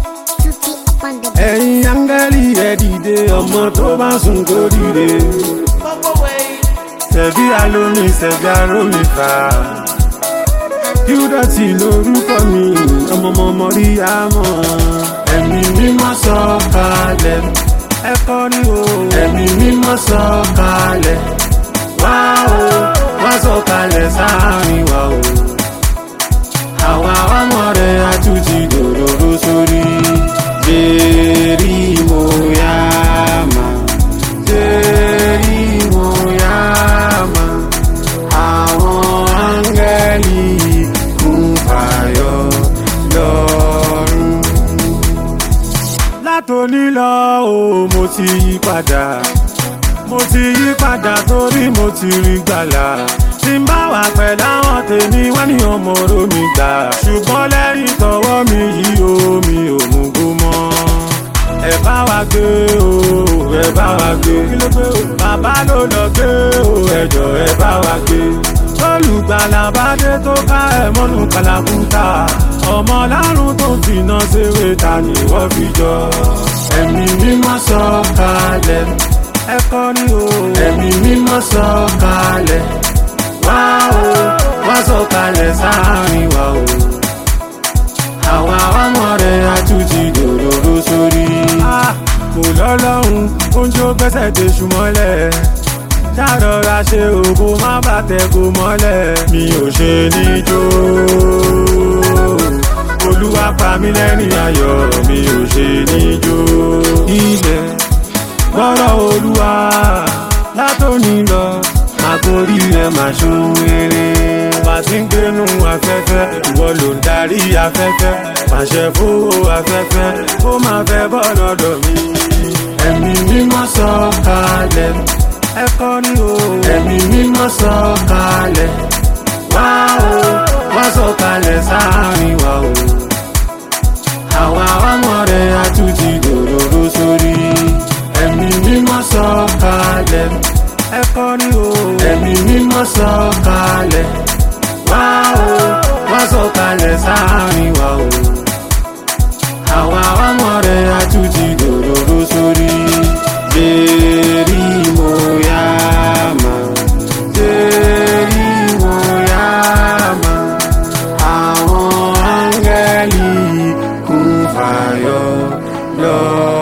Tutti up on the ẹ̀yin áńgẹ́lì ẹ dìde ọmọ tó bá sùn kó dìde. Ṣẹ̀bí alómi ṣẹ̀bí arómi fà. Kíúdọ̀tì lórúkọ mi, ọmọọmọ rí àmọ́. Ẹ̀mí mímọ́ sọ kalẹ̀. Ẹ kọrin o. Ẹ̀mí mímọ́ sọ kalẹ̀. Wá o, wá sọ kalẹ̀ sáàrin wa o. Àwa ọmọ rẹ̀ àtúntì dòdòdó sórí. Jerry Moyama, Jerry Moyama, àwọn áńgẹ́lì kún fàyọ lọ́rùn. Látòní lọ o, mo ti yí padà, mo ti yí padà torí mo ti rí gbàlà. Tí n bá wà pẹ̀lú àwọn tèmi wọ́n ní ọmọ oró mi gbà. Ṣùgbọ́n lẹ́yìn tọwọ́ mi yìí o, mi ò mú gbó mọ́. Ẹ bá wa gbé o, ẹ bá wa gbé. Bàbá ló lọ gbé o, ẹjọ́ ẹ bá wa gbé. Olùgbàlà bá dé tó ká ẹ mọ́nú kàlàkùtà. Ọmọ lárùn tó fìnà ṣeré ta ni wọ́n fi jọ. Ẹ̀mí mímọ́ sọ kalẹ̀. Ẹ kọrin o. Ẹ̀mí mímọ́ sọ kalẹ̀. Wá o, wá sọ kalẹ̀ sáàrin wa o. Àwa ọmọ rẹ̀ àtúntì dòdòdó sórí. Kò lọ́lọ́run, oúnjẹ ó gbẹ́sẹ̀ tẹ ṣùmọ́lẹ̀. Ṣàrọ̀ra ṣe òbó má bàtẹ̀ kò mọ́lẹ̀. Mi ò ṣe níjó. Olúwa pa mí lẹ́rìn ayọ̀, mi ò ṣe níjó. Ilẹ̀ gbọ́rọ̀ olúwa látòní lọ àgórí rẹ̀ máa ṣun rere. bá a ti ń gbénu afẹ́fẹ́ ìwọ ló ń darí afẹ́fẹ́ pàṣẹ fowó afẹ́fẹ́ ó máa fẹ́ bọ́ lọ́dọ̀ mi. ẹ̀mí mímọ́ sọ kalẹ̀ ẹ kọrin o. ẹ̀mí mímọ́ sọ kalẹ̀ wá o wá sọ kalẹ̀ sáàrin wa o. àwa ọmọ rẹ̀ àtúntì dòdòdó sórí. ẹ̀mí mímọ́ sọ kalẹ̀ ẹ kọrin o. ẹ̀mí mímọ́ sọ kalẹ̀ wá o wá sọ kalẹ̀ sáàrin wa o. àwa ọmọ rẹ̀ àtúntì dòdòdó sórí. Jerry Moyama, Jerry Moyama, àwọn áńgẹ́lì kún fàyọ lọ.